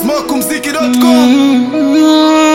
smokumziki.com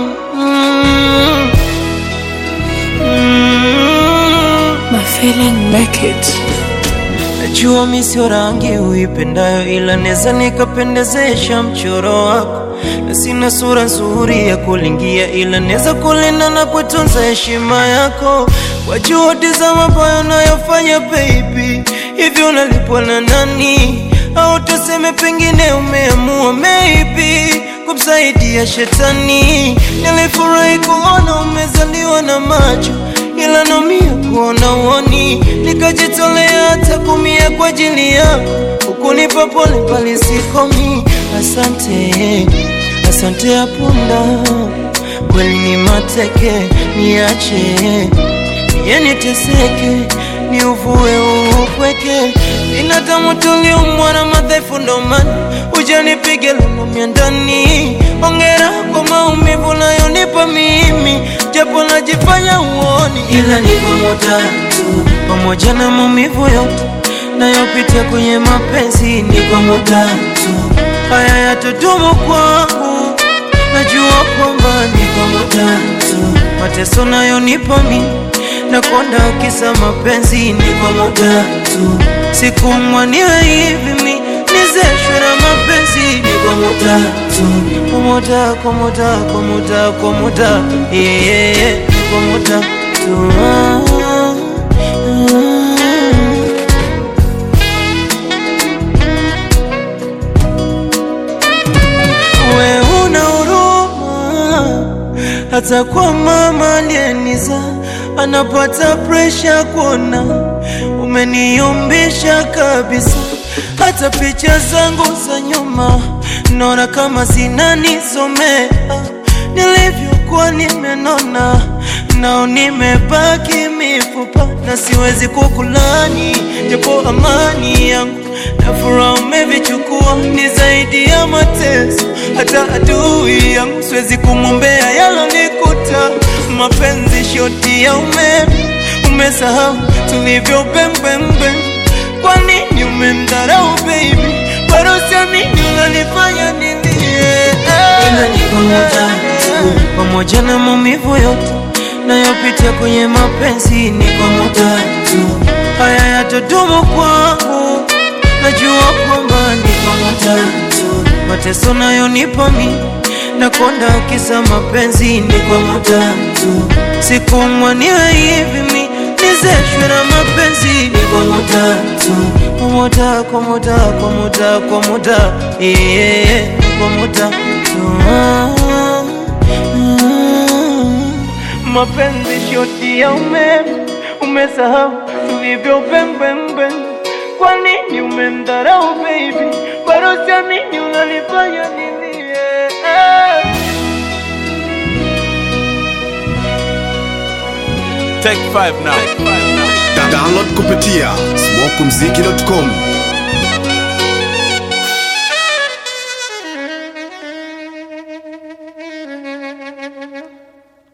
My feeling make it. Najua mi sio rangi uipendayo, ila neza nikapendezesha mchoro wako, na sina sura nzuri ya kulingia, ila neza kulinda na kutunza heshima yako kwa juhudi za mabaya unayofanya baby. Hivyo unalipwa na nani? Au tuseme pengine umeamua maybe kumsaidia shetani. Nilifurahi kuona umezaliwa na macho ila naumia kuona uoni, nikajitolea hata kumia kwa ajili yako, ukunipa pole pale sikomi. Asante, asante ya punda, kweli ni mateke, niache niye niteseke, ni uvue upweke. Binadamu tuliumbwa na madhaifu, ndo maana ujanipige lunumia ndani. Ongera kwa maumivu nayonipa mimi, japo najifanya uoni, ila ni pamoja tu, pamoja na maumivu yote nayopitia kwenye mapenzi, ni pamoja tu, haya yatodumu kwangu, najua kwamba ni pamoja tu, mateso nayonipa mimi nakonda kisa mapenzi, ni pamoja tu, sikumwaniwe hivi mi nizeshwe na mapenzi, ni pamoja tu, pamoja, pamoja, pamoja, pamoja, yeah, yeah, yeah, pamoja tu ah, ah. We una huruma hata kwa mama aliyeniza anapata presha kuona umeniyumbisha kabisa. Hata picha zangu za nyuma naona kama zinanisomea nilivyokuwa nimenona, nao nimebaki mifupa na siwezi kukulani, japo amani yangu na furaha umevichukua, ni zaidi ya mateso. Hata adui yangu siwezi kumwombea yalonikuta. Mapenzi shoti ya umeme, umesahau tulivyo pembembe. Kwa nini umemdharau baby? Bado siamini unanifanya nilie. Ila ni pamoja tu, pamoja na maumivu yote nayopitia kwenye mapenzi, ni pamoja tu, haya yatodumu kwangu najua kwamba ni pamoja tu, mateso nayonipa mi nakonda kisa mapenzi, ni pamoja tu, sikumwaniwe hivi mi nizeshwe na mapenzi, ni pamoja tu, pamoja, pamoja, pamoja, pamoja, yeah, yeah, yeah, pamoja tu ah, ah. Mapenzi shoti ya umeme, umesahau tulivyo pembembe. Kwa nini umemdharau baby? Bado siamini unanifanya nilie. Take five now. Da- download kupitia smokumziki.com